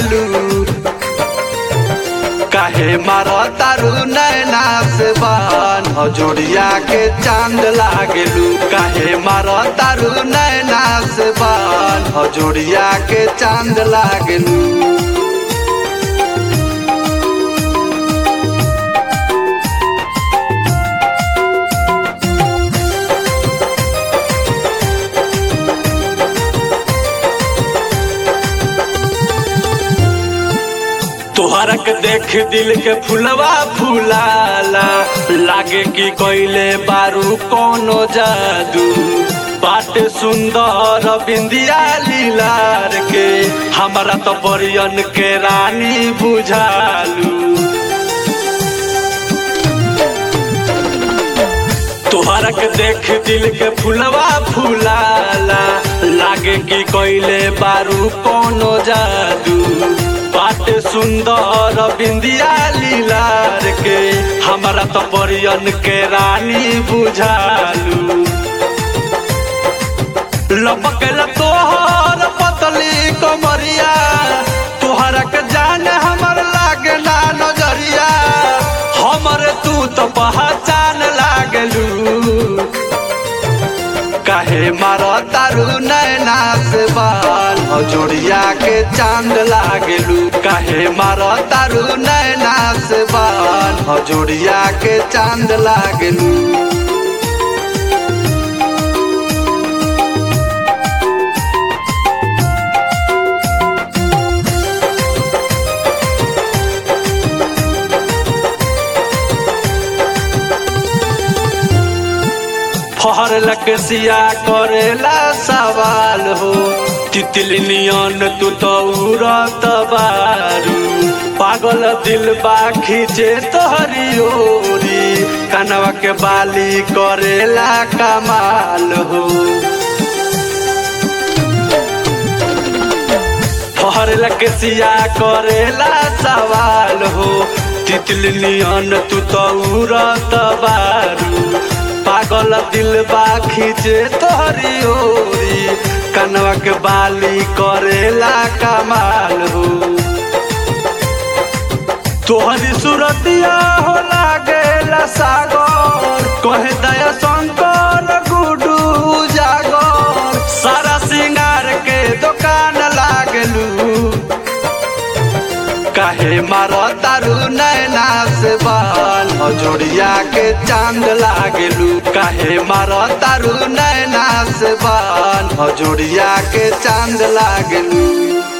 लागलू काहे मारो तारू नैना से बान हजोड़िया के चांद लागलू काहे मारो तारू नैना से बान हजोड़िया के चांद लागलू तोहरा के देख दिल के फुलवा फुलाला लागे कि कोइले बारू कोनो जादू बाटे सुंदर बिंदिया लीलार के हमारा तो परियन के रानी बुझालू तोहरा के देख दिल के फुलवा फुलाला लागे कि कोइले बारू कोनो जादू बाटे सुंदर बिंदिया लीलार के हमारा तो परियन के रानी बुझालू लपकेल तोहर पतली कमरिया तोहरा के जाने हमर लागे ना नजरिया हमर तू तो पहचान लागलू काहे मारो तारू नैना से बाल हजोड़िया के चांद लागलू काहे मारो तारू नैना से बाल हजोड़िया के चांद लागलू फहर लकसिया करेला सवाल हो तितली नियन तू तो उड़त बारू पागल दिल बा खींचे तोहरी ओरी कनवा के बाली करेला कमाल हो फहर लकसिया करेला सवाल हो तितली नियन तू तो उड़त बारू पागल दिल बा खींचे तोहरी ओरी कनवा के बाली करेला कमाल हो तोहरी सूरतिया हो लागेला सागर कहे दया शंकर गुडू जागर सारा सिंगार के दुकान लागलू काहे मारो तारू नैना से बाल हजोड़िया के चांद लागलू काहे मारो तारू नैना से बाल हजोड़िया के चांद लागलू